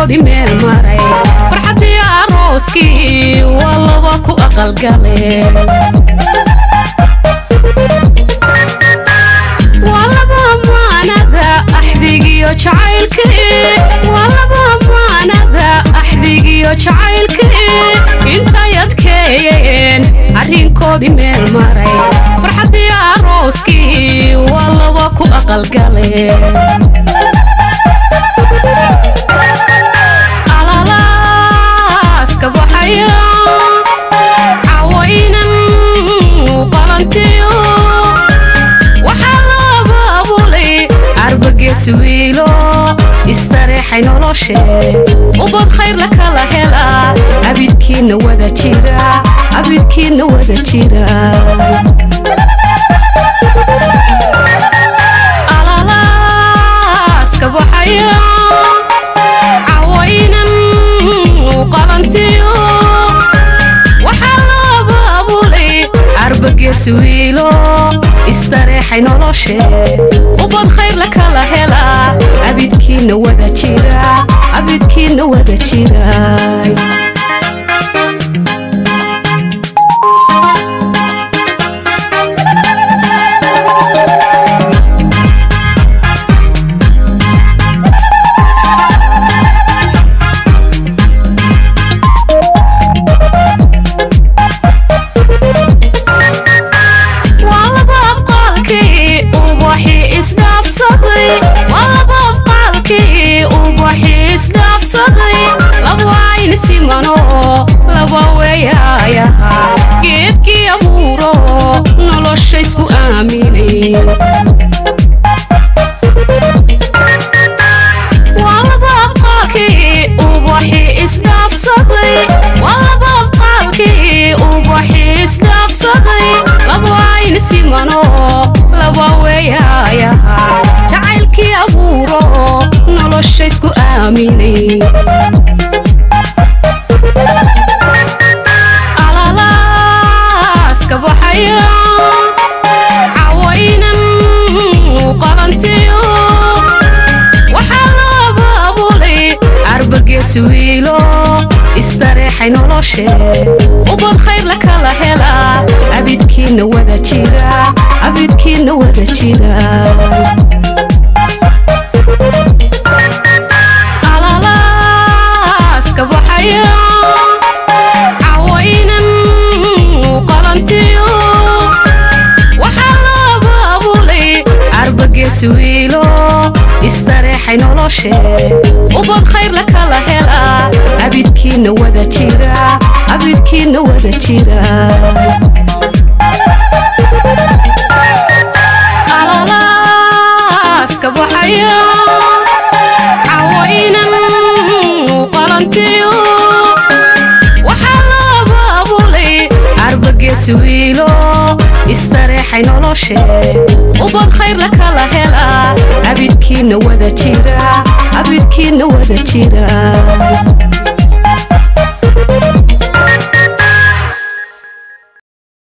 arrinkoodii meel maray farxaddii arooskii waa laba ku aqalgaleen waa laba maanada axdigiyo jacaylkii waa laba maanada axdigiyo jacaylkii intay adkeeyeen arrinkoodii meel maray farxaddii arooskii waa laba ku aqalgaleen alalaaska baxaya cawaynan qalantiyo waxaa laba abulay arbagees wiilo istareexay noloshee ubad khayr la kala helaa abidkiinna wada jira abidkiinna wada jira alalaaska baxaya cawaynan qalantiyo waxaa laba abulay arbagees wiilo istareexay noloshee ubad khayr la kala helaa abidkiinna wada jira abidkiinna wada jira waa laba abqaalkii ubaxii isdhaafsaday waa laba abqaalkii ubaxii isdhaafsaday laba ayn simano laba weeyaayaha geedkii abuuro nolosha isku aaminay waa laba abqaalkii ubaxii isdhaafsaday waa laba abqaalkii ubaxii isdhaafsaday laba ayn simano laba weeyaayaha jacaylkii abuuro nolosha isku aaminay alalaaska baxaya cawaynan qalantiyo waxaa laba abulay arbagees wiilo istareexay noloshee ubad khayr la kala helaa abidkiinna wada jira abidkiinna wada jira alalaaska baxaya cawaynan qalantiyo waxaa laba abulay arbagees wiilo istareexay noloshee ubad khayr la kala helaa abidkiinna wada jira abidkiinna wada jira alalaaska baxaya cawaynan qalantiyo waxaa laba abulay arbagees wiilo istareexay noloshee ubad khayr la kala helaa abidkiinna wada jira abidkiinna wada jira